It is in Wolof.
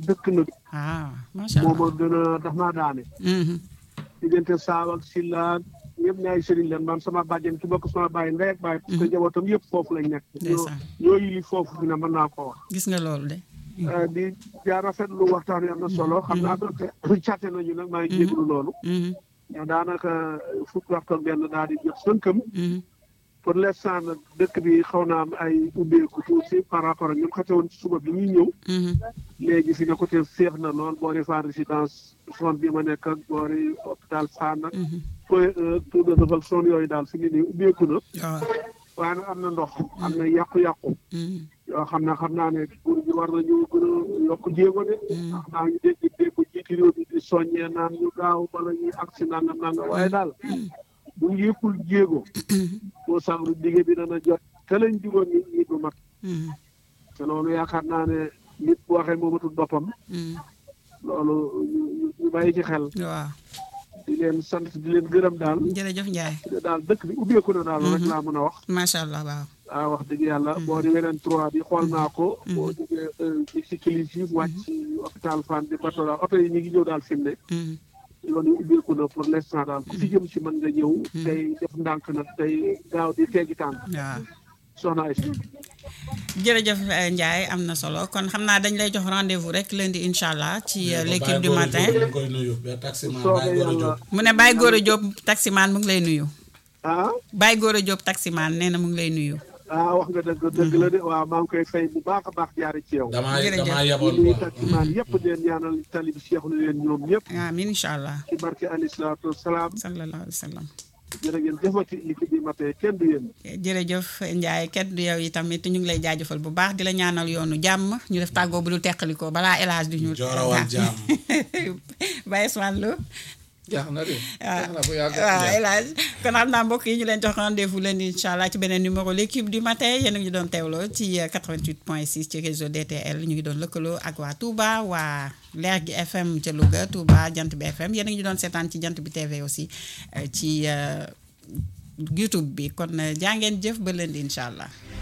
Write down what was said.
dëkk nag ah macha moo allah ma gën a daf maa daane Mhm. diggante saaw ak silla ñëpp ñaay sëriñ leen man sama bàjjen ki bokk sama bàyyi ndey ak bàyyi parce que njabootam yëpp foofu lañ nekk ñoo Ndeysaan. ñoo yili foofu fi ne mën naa ko wax gis nga loolu de Euh, di jaar rafetlu waxtaan wi am na solo xam naa doonte càtte nañu nag maa ngi jéglu loolu Mhm. mais daanaka fukki waxtu ak benn daal di jot sënkam Mhm. pour l'instant nag dëkk bi xaw naa am ay ubbeeku tuuti par rapport ak ñoom xate woon ci suba bi ñuy ñëw Mhm. léegi fi ne côté féex na lool boori Fann résidence zone bi ma nekk ak boori hôpital Fann ak Mhm. point un tour de defal zone yooyu daal fi mu ne nii ubbeeku na waaw waaye nag am na ndox am na yàqu-yàqu Mhm. yoo xam ne xam naa ne nguur gi war nañu gën a yokk jéego de ndax maa ngi dégg dégg jiiti réew mi di soññee naan ñu gaaw bala ñuy agsi nangam nangam waaye daal bu ñu yëppul jéego boo sàmru dige bi dana jot te lañ digoon nit ñi du mat Mhm. te loolu yaakaar naa ne nit bu waxee moomatul boppam Mhm. loolu ñu- ñu ñu bàyyi ci xel waaw di leen sant di leen gërëm daal jërëjëf Ndiaye te daal dëkk bi ubbeeku na daal rek laa mën a wax macha allah waaw ah wax dëgg yàlla boo di weneen trois bi xool naa ko boo jógee ci ci kilis yi wàcc ci hôpital Fann di bato daal oto yi ñu ngi ñëw daal fi mu ne Mhm. yoon yi ubbeeku na pour l'instant daal ku fi jëm si mën nga ñëw tey def ndànk nag tey gaaw di teggi tànk waaw soxna ay jërëjëf eh, Ndiaye am na solo kon xam naa dañ lay jox rendez-vous rek lundi incha allah ci euh, l'équipe du matin ñu koy nuyu ba taximan soobee Baye Gora yàlla Diop mu ne Baye Gora Diop taximaan mu ngi lay nuyu ah Baye Gora Diop taximaan nee na mu ngi lay nuyu ah wax nga dëgg dëgg la de waaw maa ngi koy fay bu baax a baax jaare ci yow damaa Jërëjëf. damaa di yeboon nuyu quoi taximaan yëpp di leen ñaanal tali bi Cheikh lu leen ñoom ñëpp amiin incha allah ci barke alayhi salaatu wasalaam sallallahu alayhi wa sallam jërë ngeen jëfati l'équipe bi matin kenn du yéen jërëjëf Ndiaye kenn du yow yi tamit ñu ngi lay jaajëfal bu baax di la ñaanal yoonu jàmm ñu def tàggoo bu dul teqalikoo balaa élage du ñu Joorawal jàmm. Baye Ousmane Lo jeex na de waaw jeex na bu yàgg waaw élage kon xam naa mbokk yi ñu leen jox rendez-vous leen incha allah ci beneen numéro l'équipe du matin yéen a ngi doon teewloo ci euh, 88.6 ci réseau DTL ñu ngi doon lëkkaloo ak waa Touba waa Leer gi FM ca Louga Touba Jant bi FM yéen a ngi doon seetaan ci Jant bi TV aussi euh, ci euh, YouTube bi kon euh, jaa ngeen jëf ba leen di incha allah.